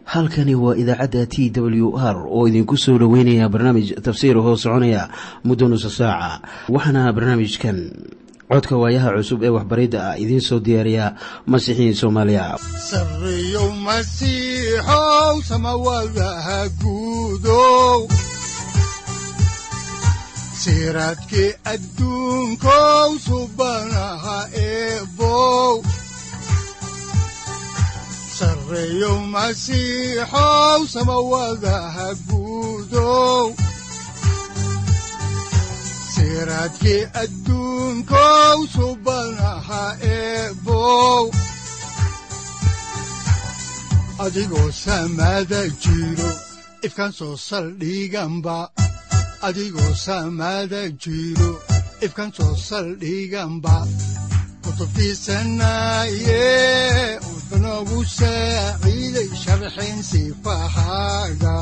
halkani waa idaacadda t w r oo idinku soo dhoweynaya barnaamij tafsiir hoo soconaya muddo nusa saaca waxaana barnaamijkan codka waayaha cusub ee waxbaridda ah idiin soo diyaariya masiixiin soomaaliya sareyow masiixow samawadaha guudow siraadkii adduunkow subanaha eebow sareyow masiixow samawadaha guudow siraadkii adduunkow subanaha eebow adigoo samada jiro ifkaan soo saldhiganba adigoo samada jiro ifkaan soo saldhiganba kutubtiisanaye unogu saaciiday sharxin sifahaaga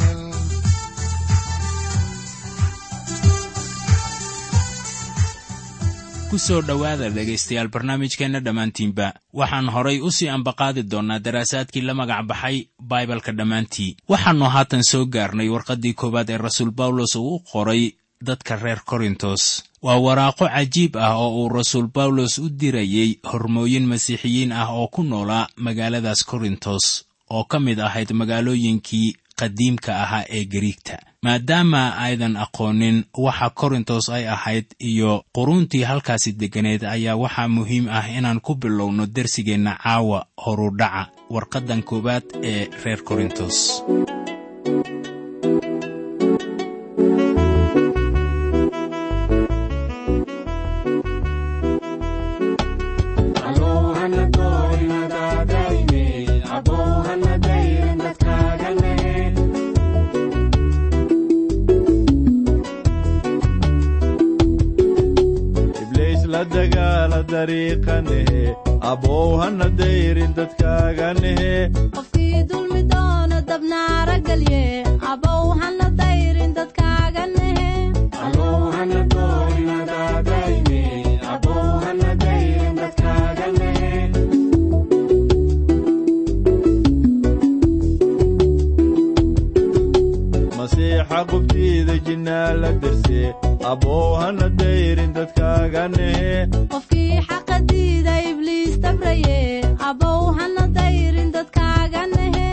ku soo dhowaada dhegaystayaal barnaamijkeenna dhammaantiinba waxaan horay u sii ambaqaadi doonnaa daraasaadkii la magac baxay baibalka dhammaantii waxaannu haatan soo gaarnay warqaddii koowaad ee rasuul bawlos uu u qoray dadka reer korintos waa waraaqo cajiib ah oo uu rasuul bawlos u dirayey hormooyin masiixiyiin ah oo ku noolaa magaaladaas korintos oo ka mid ahayd magaalooyinkii qadiimka ahaa ee gariigta maadaama aydan aqoonin waxa korintos ay ahayd iyo quruuntii halkaasi degganeed ayaa waxaa muhiim ah inaan ku bilowno dersigeenna caawa horudhaca warqaddan koowaad ee reer korintos abow hana dayrin dadkaaganehe qofkii dulmi doono dabnaara gelye abow hana dayrin dadkaaga nehe masiixa qubtiida jinnaa la derse abow hana dayrin dadkaaganehe qofkii xaqa diida ibliis dabraye abow hana dayrin dadkaaga nehe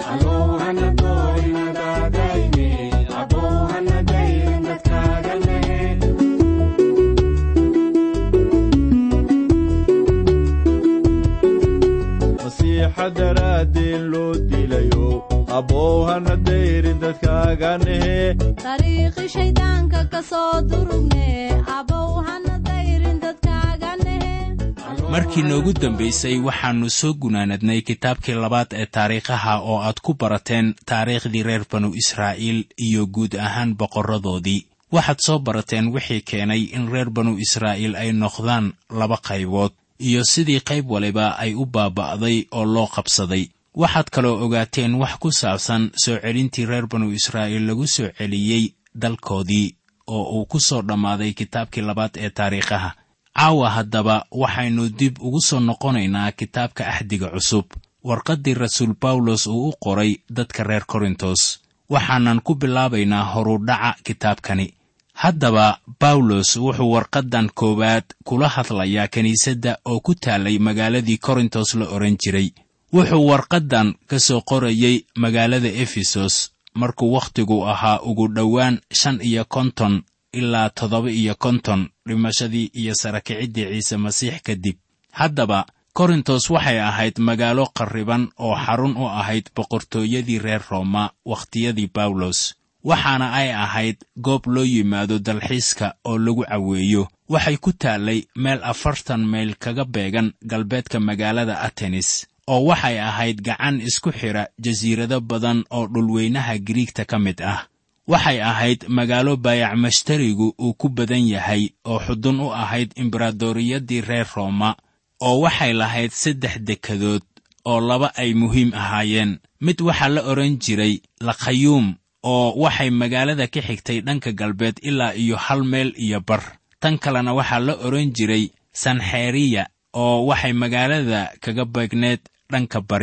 masiixa daraaddeen loo dilayo abow hana dayrin dadkaaganehe dariiqi shayddaanka ka soo durugne abow hana dayrin dadkaaga nehe markii noogu dambaysay waxaannu soo gunaanadnay kitaabkii labaad ee taariikhaha oo aad ku barateen taariikhdii reer banu israa'iil iyo guud ahaan boqorradoodii waxaad soo barateen wixii keenay in reer banu israa'iil ay noqdaan laba qaybood iyo sidii qayb waliba ay u baaba'day oo loo qabsaday waxaad kaloo ogaateen wax ku saabsan soo celintii reer banu israa'iil lagu soo celiyey dalkoodii oo uu ku soo dhammaaday kitaabkii labaad ee taariikhaha caawa haddaba waxaynu dib ugu soo noqonaynaa kitaabka axdiga cusub warqaddii rasuul bawlos uu u qoray dadka reer korintos waxaanan ku bilaabaynaa horudhaca kitaabkani haddaba bawlos wuxuu warqaddan koowaad kula hadlayaa kiniisadda oo ku taallay magaaladii korintos la odhan jiray wuxuu warqaddan ka soo qorayey magaalada efesos markuu wakhtigu ahaa ugu dhowaan shan iyo konton ilaa toddoba iyo konton dhimashadii iyo sarakiciddii ciise masiix kadib haddaba korintos waxay ahayd magaalo qarriban oo xarun u ahayd boqortooyadii reer rooma wakhtiyadii bawlos waxaana ay ahayd goob loo yimaado dalxiiska oo lagu caweeyo waxay ku taallay meel afartan mayl kaga beegan galbeedka magaalada atenis oo waxay ahayd gacan isku xidha jasiirado badan oo dhulweynaha giriigta ka mid ah waxay ahayd magaalo baayac mashtarigu uu ku badan yahay oo xudun u ahayd imberaadoriyadii reer rooma oo waxay lahayd saddex dekadood oo laba ay muhiim ahaayeen mid waxaa la odhan jiray lakhayuum oo waxay magaalada ka xigtay dhanka galbeed ilaa iyo hal meel iyo bar tan kalena waxaa la odhan jiray sanxeriya oo waxay magaalada kaga beegneed dhanka bari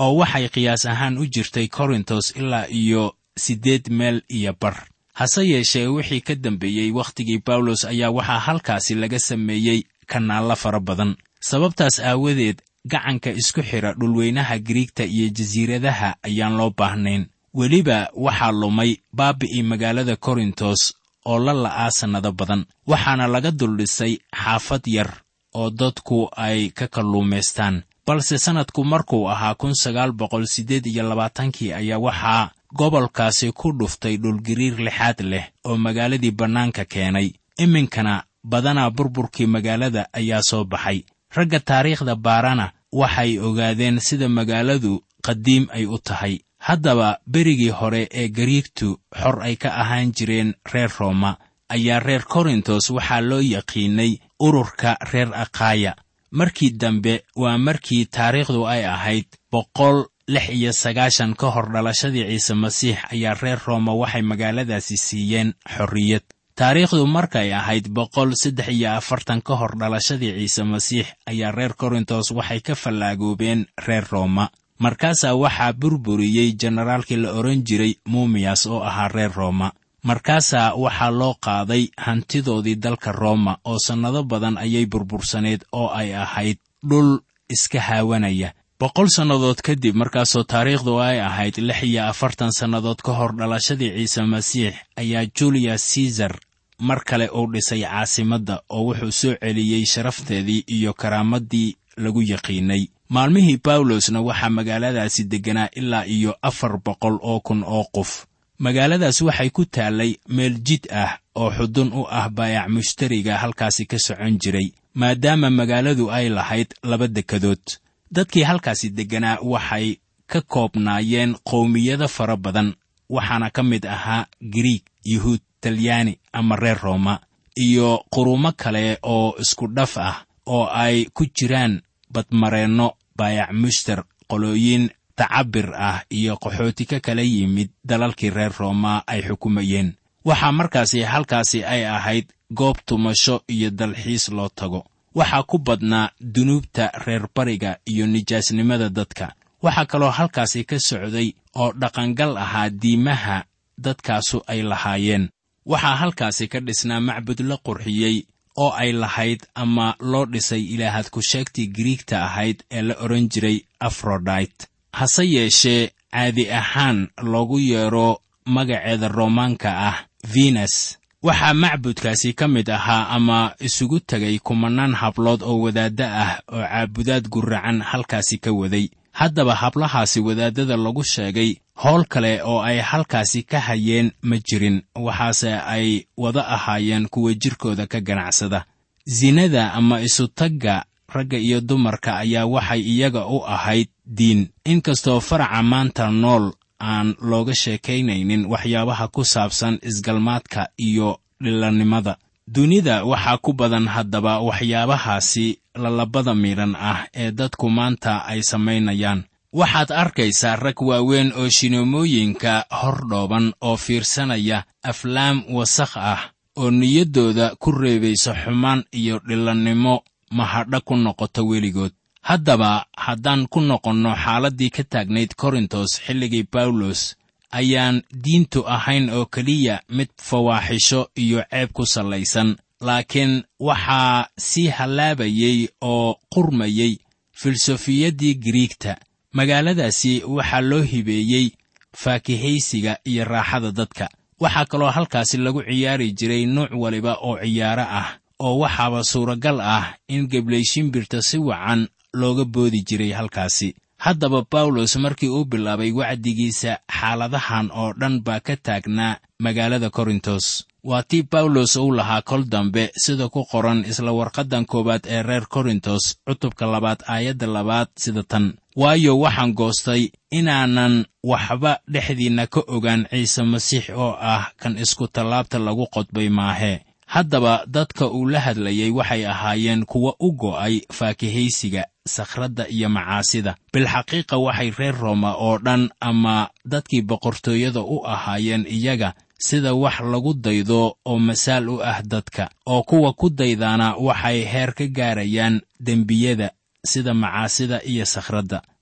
oo waxay qiyaas ahaan u jirtay korintos ilaa iyo siddeed meel iyo bar hase yeeshee wixii ka dambeeyey wakhtigii bawlos ayaa waxaa halkaasi laga sameeyey kanaallo fara badan sababtaas aawadeed gacanka isku xidha dhulweynaha giriigta iyo jasiiradaha ayaan loo baahnayn weliba waxaa lumay baabi'ii magaalada korintos oo la la'aa sannado badan waxaana laga duldhisay xaafad yar oo dadku ay ka kalluumaystaan balse sannadku markuu ahaa kun sagaal boqol siddeed iyo labaatankii ayaa waxaa gobolkaasi ku dhuftay dhulgiriir lixaad leh oo magaaladii bannaanka keenay iminkana badanaa burburkii magaalada ayaa soo baxay ragga taariikhda baarana waxay ogaadeen sida magaaladu qadiim ay u tahay haddaba berigii hore ee gariigtu xor ay ka ahaan jireen reer rooma ayaa reer korintos waxaa loo yaqiinay ururka reer akhaaya markii dambe waa markii taariikhdu ay ahayd boqol lix iyo sagaashan ka hor dhalashadii ciise masiix ayaa reer rooma waxay magaaladaasi siiyeen xorriyad taariikhdu markay ahayd boqol saddex iyo afartan ka hor dhalashadii ciise masiix ayaa reer korintos waxay ka fallaagoobeen reer rooma markaasaa waxaa burburiyey jenaraalkii la odhan jiray muumiyas oo ahaa reer rooma markaasaa waxaa loo qaaday hantidoodii dalka rooma oo sannado badan ayay burbursaneed oo ay ahayd dhul iska haawanaya boqol sannadood kadib markaasoo taariikhdu ay ahayd lix iyo afartan sannadood ka hor dhalashadii ciise masiix ayaa julius caesar mar kale uu dhisay caasimadda oo wuxuu soo celiyey sharafteedii iyo karaamaddii lagu yaqiinay maalmihii bawlosna waxaa magaaladaasi degganaa ilaa iyo afar boqol oo kun oo qof magaaladaas waxay ku taallay meel jid ah oo xudun u ah baayac mushtariga halkaasi ka socon jiray maadaama magaaladu ay lahayd laba dekadood dadkii halkaasi degganaa waxay ka koobnaayeen qowmiyado fara badan waxaana ka mid ahaa giriig yuhuud talyaani ama reer rooma iyo qurumo kale oo isku dhaf ah oo ay ku jiraan badmareenno baayac mushtar qolooyin tacabir ah iyo qaxooti ka kala yimid dalalkii reer rooma ay xukumayeen waxaa markaasi halkaasi ay ahayd goob tumasho iyo dalxiis loo tago waxaa ku badnaa dunuubta reer bariga iyo nijaasnimada dadka waxaa kaloo halkaasi ka socday oo dhaqangal ahaa diimaha dadkaasu ay lahaayeen waxaa halkaasi ka dhisnaa macbud la qurxiyey oo ay lahayd ama loo dhisay ilaahad ku-sheegtii giriigta ahayd ee la odhan jiray afrodite hase yeeshee caadi ahaan loogu yeedho magaceeda roomaanka ah venes waxaa macbudkaasi ka mid ahaa ama isugu tegay kumannaan hablood oo wadaadda ah oo caabudaad guracan halkaasi ka waday haddaba hablahaasi wadaaddada lagu sheegay howl kale oo ay halkaasi ka hayeen ma jirin waxaase ay wada ahaayeen kuwa jirkooda ka ganacsada sinada ama isutagga ragga iyo dumarka ayaa waxay iyaga u ahayd diin inkastoo faraca maanta nool aan looga sheekaynaynin waxyaabaha ku saabsan isgalmaadka iyo dhilannimada dunida waxaa ku badan haddaba waxyaabahaasi lalabada midhan ah ee dadku maanta ay samaynayaan waxaad arkaysaa rag waaweyn oo shineemooyinka hor dhooban oo fiirsanaya aflaam wasakh ah oo niyaddooda ku reebaysa xumaan iyo dhilannimo mahadha ku noqoto weligood haddaba haddaan ku noqonno xaaladdii ka taagnayd korintos xilligii bawlos ayaan diintu ahayn oo keliya mid fawaaxisho iyo ceeb ku sallaysan laakiin waxaa sii hallaabayey oo qurmayey filsofiyaddii giriigta magaaladaasi waxaa loo hibeeyey faakihaysiga iyo raaxada dadka waxaa kaloo halkaasi lagu ciyaari jiray nuuc waliba oo ciyaaro ah oo waxaaba suuragal ah in geblayshimbirta si wacan looga boodi jiray halkaasi haddaba bawlos markii uu bilaabay wacdigiisa xaaladahan oo dhan baa ka taagnaa magaalada korintos waa tii bawlos uu lahaa kol dambe sida ku qoran isla warqaddan koowaad ee reer korintos cutubka labaad aayadda labaad sida tan waayo waxaan goostay inaanan waxba dhexdiinna ka ogaan ciise masiix oo ah kan isku tallaabta lagu qodbay maahee haddaba dadka uu la hadlayey waxay ahaayeen kuwa u go'ay faakihaysiga sakhradda iyo macaasida bilxaqiiqa waxay reer rooma oo dhan ama dadkii boqortooyada u ahaayeen iyaga sida wax lagu daydo oo masaal u ah dadka oo kuwa ku daydaana waxay heer ka gaarayaan dembiyada sida macaasida iyo sakhradda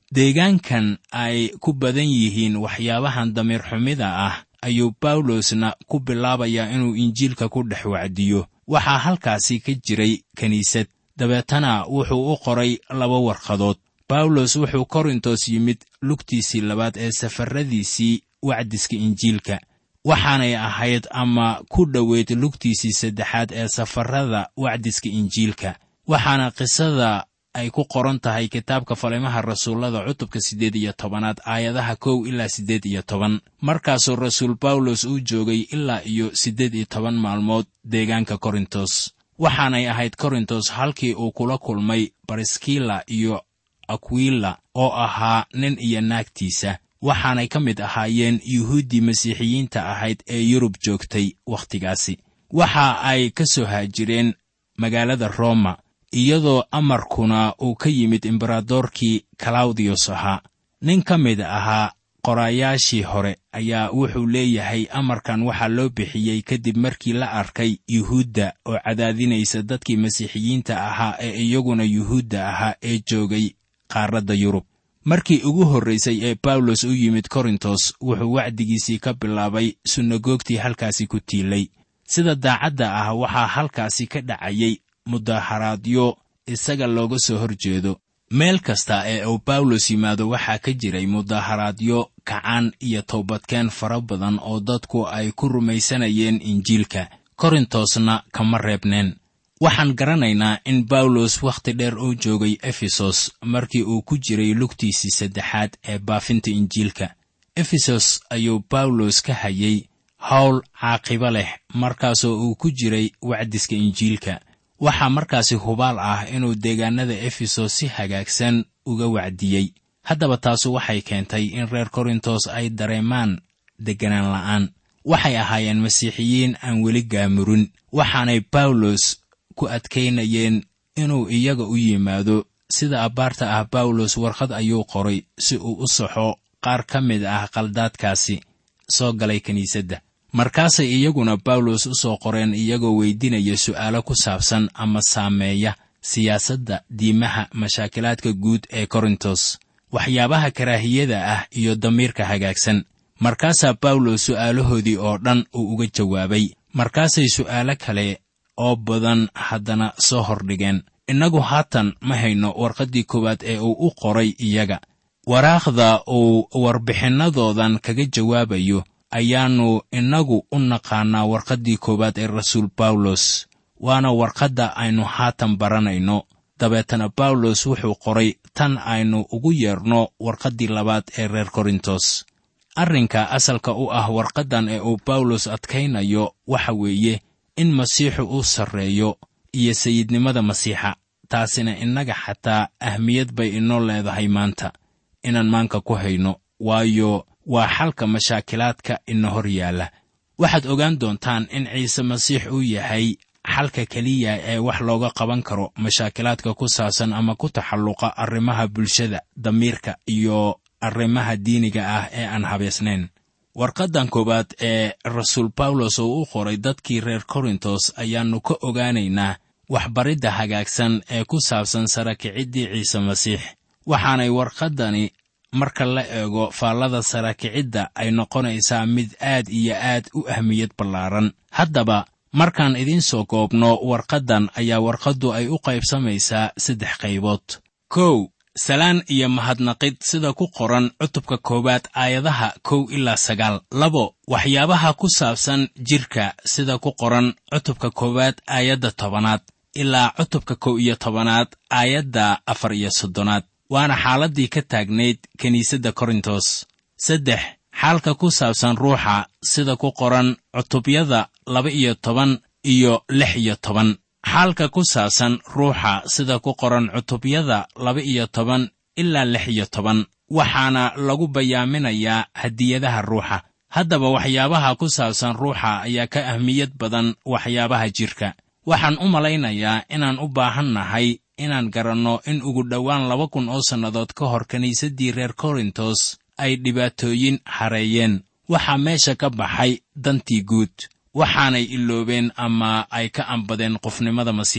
deegaankan ay ku badan yihiin waxyaabahan damiir xumida ah ayuu bawlosna ku bilaabayaa inuu injiilka ku dhex wacdiyo waxaa halkaasi ka jiray kiniisad dabeetana wuxuu u qoray laba warqadood bawlos wuxuu korintos yimid lugtiisii labaad ee safarradiisii wacdiska injiilka waxaanay ahayd ama ku dhoweyd lugtiisii saddexaad ee safarrada wacdiska injiilka waxaana qisada ay ku qoran tahay kitaabka falimaha rasuullada cutubka siddeed iyo tobanaad aayadaha kow ilaa siddeed iyo toban markaasuu rasuul bawlos uu joogay ilaa iyo siddeed iyo toban maalmood deegaanka korintos waxaanay ahayd korintos halkii uu kula kulmay bariskila iyo akwila oo ahaa nin iyo naagtiisa waxaanay ka mid ahaayeen yuhuuddii masiixiyiinta ahayd ee yurub joogtay wakhtigaasi waxa ay ka soo haajireen magaalada roma iyadoo amarkuna uu ka yimid embaradorkii kalawdiyos ahaa nin ka mid ahaa qoraayaashii hore ayaa wuxuu leeyahay amarkan waxaa loo bixiyey kadib markii la arkay yuhuudda oo cadaadinaysa dadkii masiixiyiinta ahaa ee iyaguna yuhuudda ahaa ee joogay qaaradda yurub markii ugu horraysay ee bawlos u yimid korintos wuxuu wacdigiisii ka bilaabay sunagoogtii halkaasi ku tiilay sida daacadda ah waxaa halkaasi ka dhacayay mudaharaadyo isaga looga soo hor jeedo meel kasta ee uu bawlos yimaado waxaa ka jiray mudaharaadyo kacaan iyo toobadkeen fara badan oo dadku ay ku rumaysanayeen injiilka korintosna kama reebneen waxaan garanaynaa in bawlos wakhti dheer uu joogay efesos markii uu ku jiray lugtiisii saddexaad ee baafinta injiilka efesos ayuu bawlos ka hayay howl caaqibo leh markaasoo uu ku jiray wacdiska injiilka waxaa markaasi hubaal ah inuu deegaannada efesos si hagaagsan uga wacdiyey haddaba taasu waxay keentay in reer korintos ay dareemaan degganaan la'aan waxay ahaayeen masiixiyiin aan weli gaamurin waxaanay bawlos ku adkaynayeen inuu iyaga u yimaado sida abbaarta ah bawlos warqad ayuu qoray si uu u saxo qaar ka mid ah qaldaadkaasi soo galay kiniisadda markaasay iyaguna bawlos u soo qoreen iyagoo weydinaya su'aalo ku saabsan ama saameeya siyaasadda diimaha mashaakilaadka guud ee korintos waxyaabaha karaahiyada ah iyo damiirka hagaagsan markaasaa bawlos su'aalahoodii oo dhan uu uga jawaabay markaasay su'aalo kale oo badan haddana soo hordhigeen innagu haatan ma hayno warqaddii koowaad ee uu u qoray iyaga waraaqda uu warbixinnadoodan kaga jawaabayo ayaannu innagu u naqaannaa warqaddii koowaad ee rasuul bawlos waana warqadda aynu haatan baranayno dabeetana bawlos wuxuu qoray tan aynu ugu yeerno warqaddii labaad ee reer korintos arrinka asalka u ah warqaddan ee uu bawlos adkaynayo waxa weeye in masiixu uu sarreeyo iyo sayidnimada masiixa taasina innaga xataa ahmiyad bay inoo leedahay maanta inaan maanka ku hayno waayo waa xalka mashaakilaadka ina hor yaalla waxaad ogaan doontaan in ciise masiix uu yahay xalka keliya ee wax looga qaban karo mashaakilaadka ku saabsan ama ku taxalluqa arrimaha bulshada damiirka iyo arrimaha diiniga ah ee aan habeesnayn warqaddan koowaad ee rasuul bawlos uu u qoray dadkii reer korintos ayaannu ka ogaanaynaa waxbaridda hagaagsan ee ku saabsan sarakiciddii ciise masiix waxaanay warqaddani marka la eego faallada sarakicidda ay noqonaysaa mid aad iyo aad u ahmiyad ballaaran haddaba markaan idiin soo koobno warqaddan ayaa warqaddu ay u qaybsamaysaa saddex qaybood kow salaan iyo mahadnaqid sida ku qoran cutubka koowaad aayadaha kow ilaa sagaal labo waxyaabaha ku saabsan jidhka sida ku qoran cutubka koowaad aayadda tobanaad ilaa cutubka kow iyo tobanaad aayadda afar iyo soddonaad waana xaaladdii ka taagnayd kiniisadda korintos saddex xaalka ku saabsan ruuxa sida ku qoran cutubyada laba iyo toban iyo lix iyo toban xaalka ku saabsan ruuxa sida ku qoran cutubyada laba iyo toban ilaa lix iyo toban waxaana lagu bayaaminayaa hadiyadaha ruuxa haddaba waxyaabaha ku saabsan ruuxa ayaa ka ahmiyad badan waxyaabaha jidhka waxaan u malaynayaa inaan u baahan nahay inaan garanno in ugu dhowaan laba kun oo sannadood ka hor kiniisaddii reer korintos ay dhibaatooyin hareeyeen waxaa meesha ka baxay dantii guud waxaanay iloobeen ama ay ka ambadeen qofnimada masiixa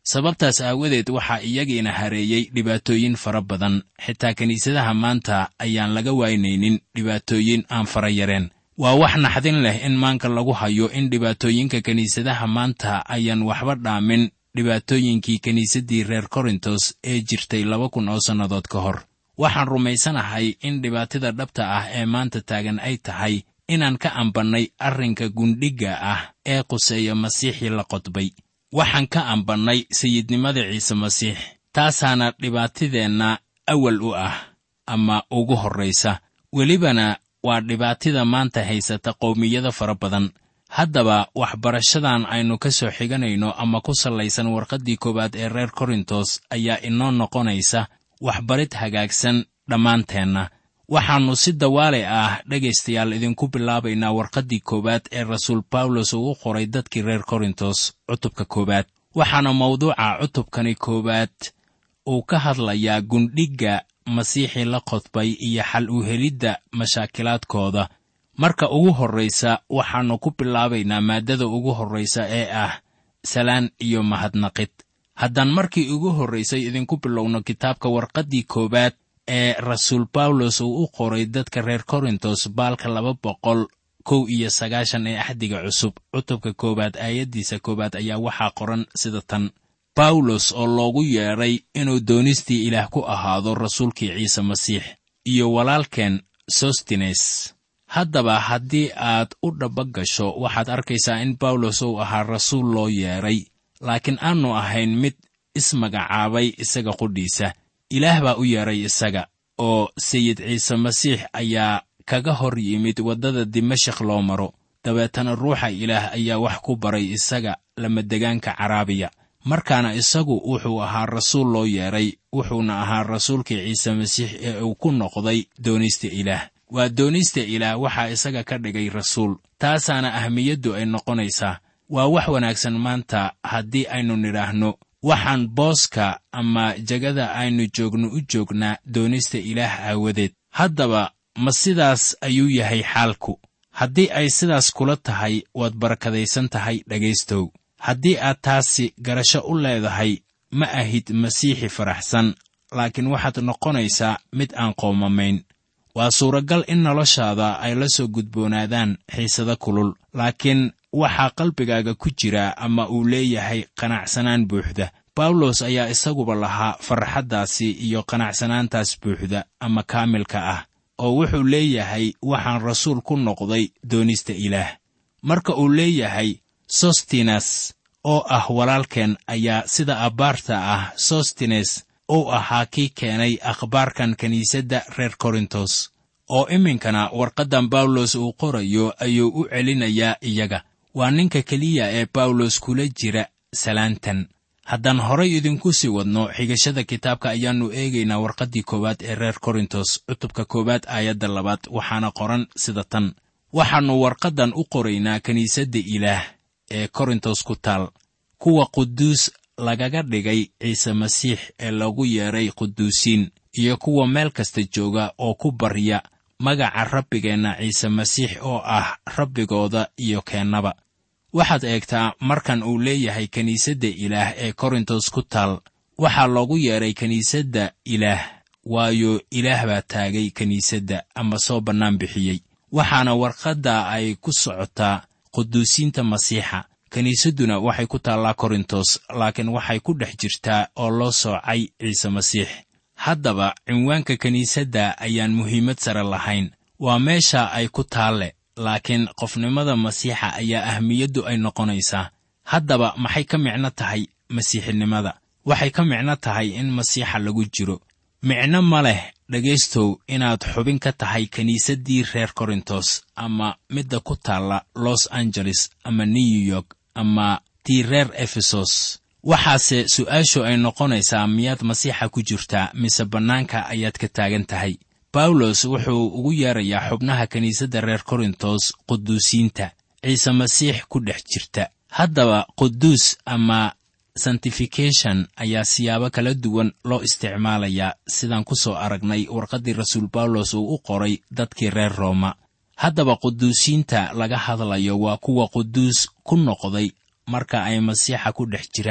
sababtaas aawadeed waxaa iyagiina hareeyey dhibaatooyin fara badan xitaa kiniisadaha maanta ayaan laga waynaynin dhibaatooyin aan fara yareen waa wax naxdin leh in maanka lagu hayo in dhibaatooyinka kiniisadaha maanta ayaan waxba dhaamin dhibaatooyinkii kiniisaddii reer korintos ee jirtay laba kun oo sannadood ka hor waxaan rumaysanahay in dhibaatada dhabta ah ee maanta taagan ay tahay inaan ka ambannay arrinka gundhigga ah ee quseeya masiixii la qodbay waxaan ka ambannay sayidnimada ciise masiix taasaana dhibaatideenna awal u ah ama ugu horraysa welibana waa dhibaatida maanta haysata qowmiyada fara badan haddaba waxbarashadan aynu ka soo xiganayno ama ku sallaysan warqaddii koowaad ee reer korintos ayaa inoo noqonaysa waxbarid hagaagsan dhammaanteenna waxaannu si dawaale ah dhegaystayaal idinku bilaabaynaa warqaddii koowaad ee rasuul bawlos uu u qoray dadkii reer korintos cutubka koowaad waxaana mawduuca cutubkani koowaad uu ka hadlayaa gundhigga masiixii la qodbay iyo xal u helidda mashaakilaadkooda marka ugu horraysa waxaannu ku bilaabaynaa maaddada ugu horraysa ee ah salaan iyo mahadnaqid haddaan markii ugu horraysay idinku bilowno kitaabka warqaddii koowaad ee rasuul bawlos uu u qoray dadka reer korintos baalka laba boqol kow iyo sagaashan ee axdiga cusub cutubka koowaad aayaddiisa koowaad ayaa waxaa qoran sida tan bawlos oo loogu yeedhay inuu doonistii ilaah ku ahaado rasuulkii ciise masiix iyo walaalkeen sostines haddaba haddii aad u dhaba gasho waxaad arkaysaa in bawlos uu ahaa rasuul loo yeedhay laakiin aanu ahayn mid ismagacaabay isaga qudhiisa ilaah baa u yeedhay isaga oo sayid ciise masiix ayaa kaga hor yimid waddada dimashik loo maro dabeetana ruuxa ilaah ayaa wax ku baray isaga lamadegaanka caraabiya markaana isagu wuxuu ahaa rasuul loo yeedhay wuxuuna ahaa rasuulkii ciise masiix ee uu ku noqday doonista ilaah waa doonista ilaah waxaa isaga ka dhigay rasuul taasaana ahmiyaddu ay noqonaysaa waa wax wanaagsan maanta haddii aynu nidhaahno waxaan booska ama jegada aynu joogno u joognaa doonista ilaah aawadeed haddaba ma sidaas ayuu yahay xaalku haddii ay sidaas kula tahay waad barakadaysan tahay dhegaystow haddii aad taasi garasho u leedahay ma ahid masiixi faraxsan laakiin waxaad noqonaysaa mid aan qoomamayn waa suuragal in noloshaada ay la soo gudboonaadaan xiisado kulul laakiin waxaa qalbigaaga ku jira ama uu leeyahay qanacsanaan buuxda bawlos ayaa isaguba lahaa farxaddaasi iyo qanacsanaantaas buuxda ama kaamilka ah oo wuxuu leeyahay waxaan rasuul ku noqday doonista ilaah marka uu leeyahay sostinas oo ah walaalkeen ayaa sida abbaarta ah sostines uu ahaa kii keenay akhbaarkan kiniisadda reer korintos oo iminkana warqaddan bawlos uu qorayo ayuu u celinayaa iyaga waa ninka keliya ee bawlos kula jira salaantan haddaan horay idinku sii wadno xigashada kitaabka ayaannu eegaynaa warqaddii koowaad ee reer korintos cutubka koowaad aayadda labaad waxaana qoran sida tan waxaannu warqaddan u qoraynaa kiniisadda ilaah ee korintos ku taal kuwa quduus lagaga dhigay ciise masiix ee lagu yeedhay quduusiin iyo kuwa meel kasta jooga oo ku barya magaca rabbigeenna ciise masiix oo ah rabbigooda iyo keennaba waxaad eegtaa markan uu leeyahay kiniisadda ilaah ee korintos ku taal waxaa loogu yeedhay kiniisadda ilaah waayo ilaah baa taagay kiniisadda ama soo bannaan bixiyey waxaana warqadda ay ku socotaa quduusiinta masiixa kiniisadduna waxay ku taallaa korintos laakiin waxay ku dhex jirtaa oo loo soocay ciise masiix haddaba cinwaanka kiniisadda ayaan muhiimad sare lahayn waa meesha ay ku taalle laakiin qofnimada masiixa ayaa ahmiyaddu ay noqonaysaa haddaba maxay ka micno tahay masiixinimada waxay ka micno tahay in masiixa lagu jiro micno ma leh dhegaystow inaad xubin ka tahay kiniisaddii reer korintos ama midda ku taalla los angeles ama new york ama tii reer efesos waxaase su'aashu ay noqonaysaa miyaad masiixa ku jirtaa mise bannaanka ayaad ka taagan tahay bawlos wuxuu ugu yeerayaa xubnaha kiniisadda reer korintos quduusiinta ciise masiix ku dhex jirta haddaba quduus ama santifikation ayaa siyaabo kala duwan loo isticmaalayaa sidaan ku soo aragnay warqaddii rasuul bawlos uu u qoray dadkii reer rooma haddaba quduusiinta laga hadlayo waa kuwa quduus ku noqday marka ay masiixa ku dhex jiraan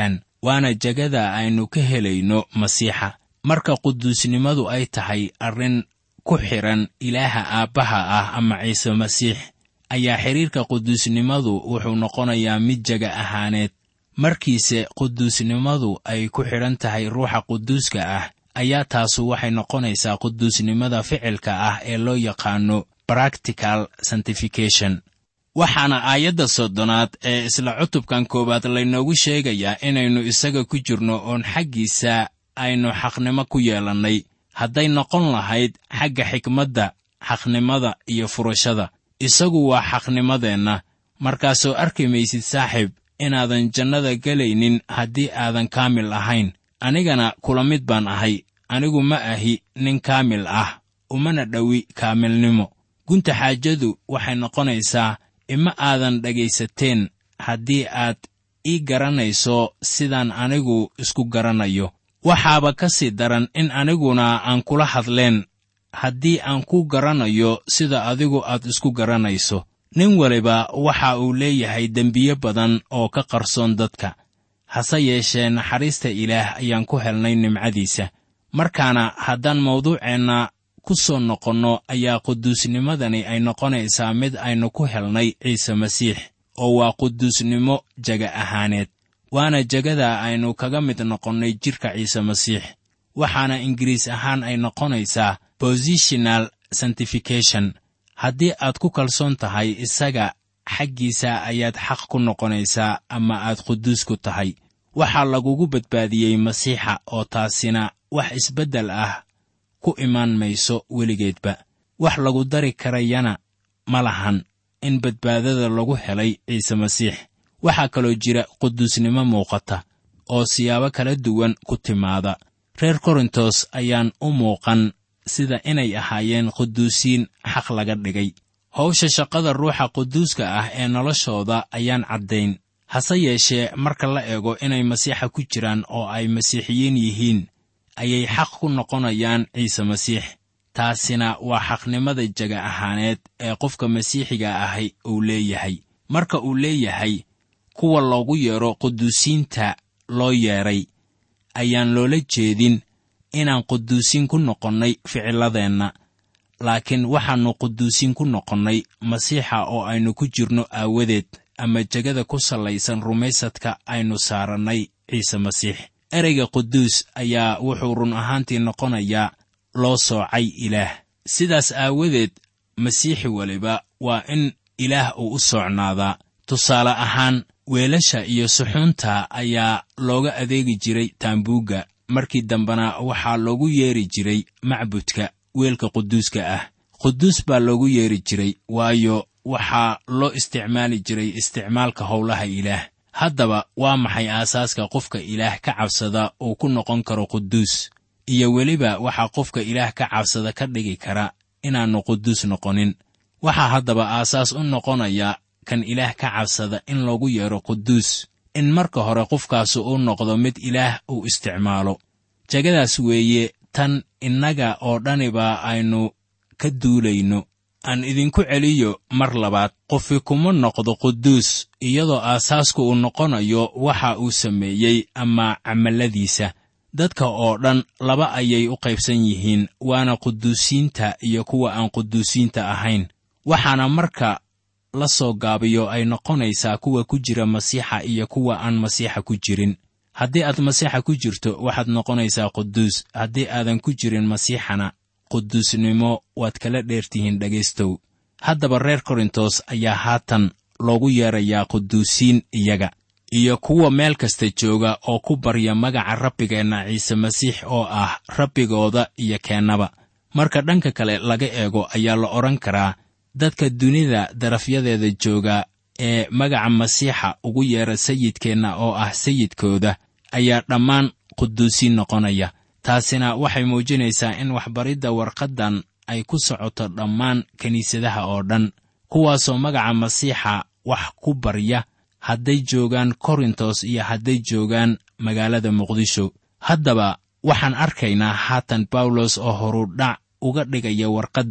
waana jegada aynu ka helayno masiixa marka quduusnimadu ay tahay arrin ku xidhan ilaaha aabbaha ah ama ciise masiix ayaa xidhiirka quduusnimadu wuxuu noqonayaa mid jega ahaaneed markiise quduusnimadu ay ku xidhan tahay ruuxa quduuska ah ayaa taasu waxay noqonaysaa quduusnimada ficilka ah ee loo yaqaano practical sanctification waxaana aayadda soddonaad ee isla cutubkan koowaad laynoogu sheegayaa inaynu isaga ku jirno oon xaggiisa aynu xaqnimo ku yeelannay hadday noqon lahayd xagga xikmadda xaqnimada iyo furashada isagu waa xaqnimadeenna markaasoo arki maysid saaxiib inaadan jannada gelaynin haddii aadan kaamil ahayn anigana kula mid baan ahay anigu ma ahi nin kaamil ah umana dhowi kaamilnimo gunta xaajadu waxay noqonaysaa ima aadan dhegaysateen haddii aad ii garanayso sidaan anigu isku garanayo waxaaba ka sii daran in aniguna aan kula hadleen haddii aan ku garanayo sida adigu aad isku garanayso nin waliba waxa uu leeyahay dembiye badan oo ka qarsoon dadka hase yeeshee naxariista ilaah ayaan ku helnay nimcadiisa markaana haddaan mawduuceenna ku soo noqonno ayaa quduusnimadani ay noqonaysaa mid aynu ku helnay ciise masiix oo waa quduusnimo jega ahaaneed waana jegada aynu kaga mid noqonnay jidhka ciise masiix waxaana ingiriis ahaan ay noqonaysaa positional sanctification haddii aad ku kalsoon tahay isaga xaggiisa ayaad xaq ku noqonaysaa ama aad quduus ku tahay waxaa lagugu badbaadiyey masiixa oo taasina wax isbeddel ah ku imaan mayso weligeedba wax lagu dari karayana ma lahan in badbaadada lagu helay ciise masiix waxaa kaloo jira quduusnimo muuqata oo siyaabo kala duwan ku timaada reer korintos ayaan u muuqan sida inay ahaayeen quduusiin xaq laga dhigay howsha shaqada ruuxa quduuska ah ee noloshooda ayaan caddayn hase yeeshee marka la eego inay masiixa ku jiraan oo ay masiixiyiin yihiin ayay xaq ku noqonayaan ciise masiix taasina waa xaqnimada jega ahaaneed ee qofka masiixiga ahi uu leeyahay marka uu leeyahay kuwa loogu yeedho quduusiinta loo yeedhay ayaan loola jeedin inaan quduusiin ku noqonnay ficilladeenna laakiin waxaannu quduusiin ku noqonnay masiixa oo aynu ku jirno aawadeed ama jegada ku sallaysan rumaysadka aynu saarannay ciise masiix ereyga quduus ayaa wuxuu run ahaantii noqonayaa loo soocay ilaah sidaas aawadeed masiixi weliba waa in ilaah uu u soocnaadaa tusaale ahaan weelasha iyo suxuunta ayaa looga adeegi jiray taambuugga markii dambena waxaa loogu yeeri jiray macbudka weelka quduuska ah quduus baa loogu yeeri jiray waayo waxaa loo isticmaali jiray isticmaalka howlaha ilaah haddaba waa maxay aasaaska qofka ilaah ka cabsada uu ku noqon karo quduus iyo weliba waxaa qofka ilaah ka cabsada ka dhigi kara inaannu quduus noqonin waxaa haddaba aasaas u noqonaya kan ilaah ka cabsada in loogu yeedho quduus in marka hore qofkaasu uu noqdo mid ilaah uu isticmaalo jegadaas weeye tan innaga oo dhaniba aynu ka duulayno aan idinku celiyo mar labaad qofi kuma noqdo quduus iyadoo aasaasku uu noqonayo waxa uu sameeyey ama camalladiisa dadka oo dhan laba ayay u qaybsan yihiin waana quduusiinta iyo kuwa aan quduusiinta ahayn waxaana marka la soo gaabiyo ay noqonaysaa kuwa ku jira masiixa iyo kuwa aan masiixa ku jirin haddii aad masiixa ku jirto waxaad noqonaysaa quduus haddii aadan ku jirin masiixana quduusnimo waad kala dheertihiin dhegaystow haddaba reer korintos ayaa haatan loogu yeedrayaa quduusiin iyaga iyo kuwa meel kasta jooga oo ku barya magaca rabbigeenna ciise masiix oo ah rabbigooda iyo keennaba marka dhanka kale laga eego ayaa la odhan karaa dadka dunida darafyadeeda jooga ee magaca masiixa ugu yeedha sayidkeenna oo ah sayidkooda ayaa dhammaan quduusiin noqonaya taasina waxay muujinaysaa in waxbaridda warqaddan ay ku socoto dhammaan kiniisadaha oo dhan kuwaasoo magaca masiixa wax ku barya hadday joogaan korintos iyo hadday joogaan magaalada muqdisho haddaba waxaan arkaynaa haatan bawlos oo horudhac uga dhigaya warqadda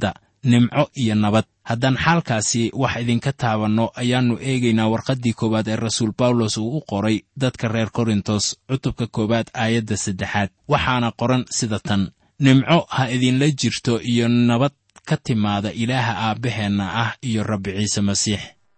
nimco iyo nabad haddaan xaalkaasi wax idinka taabanno ayaannu eegaynaa warqaddii koowaad ee rasuul bawlos uu u qoray dadka reer korintos cutubka koowaad aayadda saddexaad waxaana qoran sida tan nimco ha idinla jirto iyo nabad ka timaada ilaaha aabbaheenna ah iyo rabbi ciise masiix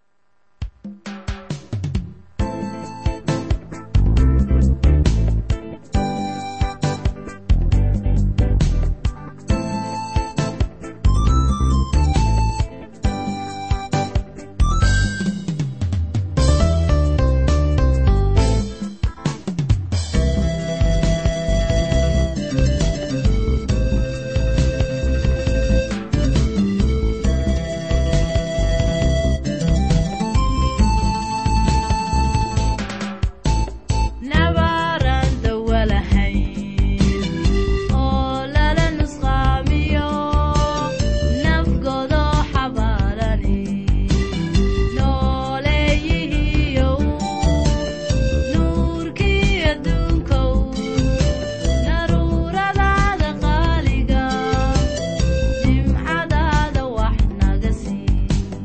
nabaran dawalahayn oo lala nusqaamiyo nafgodo xabaalani nooleeyihiyow nuurkii adduunkow naruuradaada qaaliga nimcadaada wax naga sii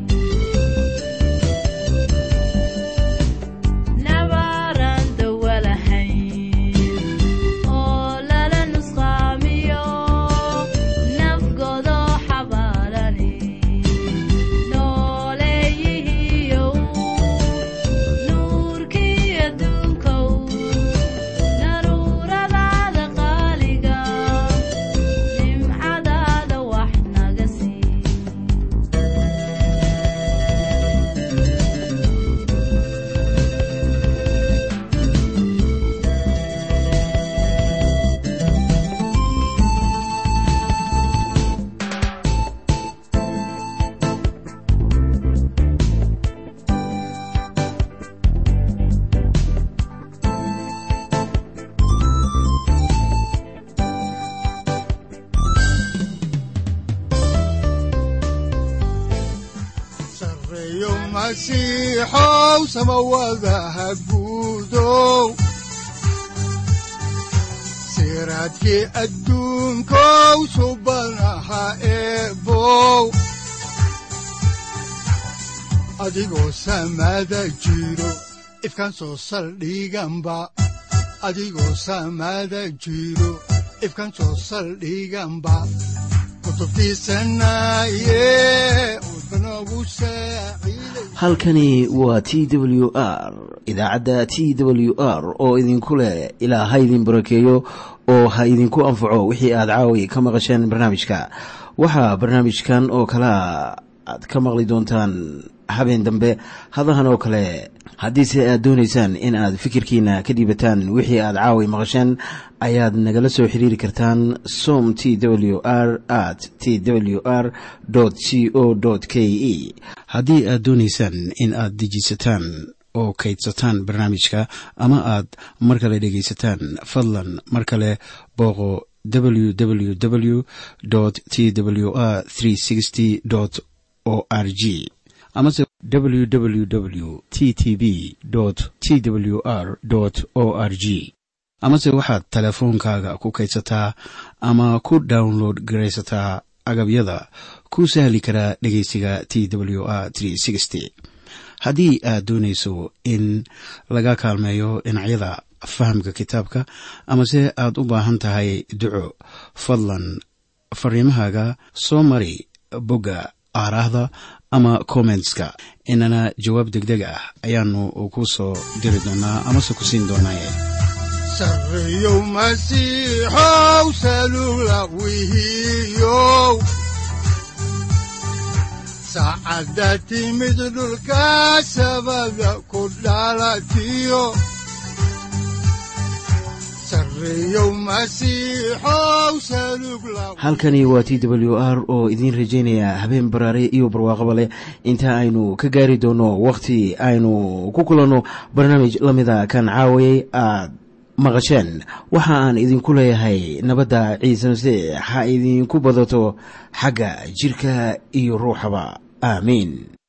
nabaran dawalahayn oo lala nusqaamiyo nafgodo xabaalani nooleeyihiyow nuurkii adduunkow naruuradaada qaaliga nimcadaada wax naga sii sareeyo masiixow samawadaha guudow siraadkii adduunkow subanaha eebow adigoo samada jiro ifkan soo saldhiganba adigoo samada jiro ifkan soo saldhiganba kutubtiisanaye udbanogu saaciiday halkani waa t w r idaacadda t w r oo idinku leh ilaa ha idin barakeeyo oo ha idinku anfaco wixii aad caawi ka maqasheen barnaamijka waxaa barnaamijkan oo kalea aad ka maqli doontaan habeen dambe hadahan oo kale haddiise aad doonaysaan in aad fikirkiina ka dhiibataan wixii aad caawi maqasheen ayaad nagala soo xiriiri kartaan som t w r at t w r c o k e haddii aad doonaysaan in aad dejiisataan oo kaydsataan barnaamijka ama aad mar kale dhegaysataan fadlan mar kale booqo www t w r o r g amase www t t b t w r o r g amase waxaad teleefoonkaaga ku kaydsataa ama ku download garaysataa agabyada ku sahli karaa dhegeysiga t w r haddii aad doonayso in laga kaalmeeyo dhinacyada fahamka kitaabka amase aad u baahan tahay duco fadlan fariimahaaga soo mari bogga aaraahda ama kommentska inana jawaab degdeg ah ayaanu ku soo diri doonaa amase ku siin doonaaye sareeyow masiixow salugla wihiyow saacadda timid dhulka sabada ku dhalatiyo sareeyow masiixow salugla halkani waa t w r oo idiin rajaynaya habeen baraare iyo barwaaqaba leh inta aynu ka gaari doono wakhti aynu ku kulanno barnaamij la mida kan caawayay aad maqasheen waxa aan idinku leeyahay nabadda ciise masiix ha idinku badato xagga jidhka iyo ruuxaba aamiin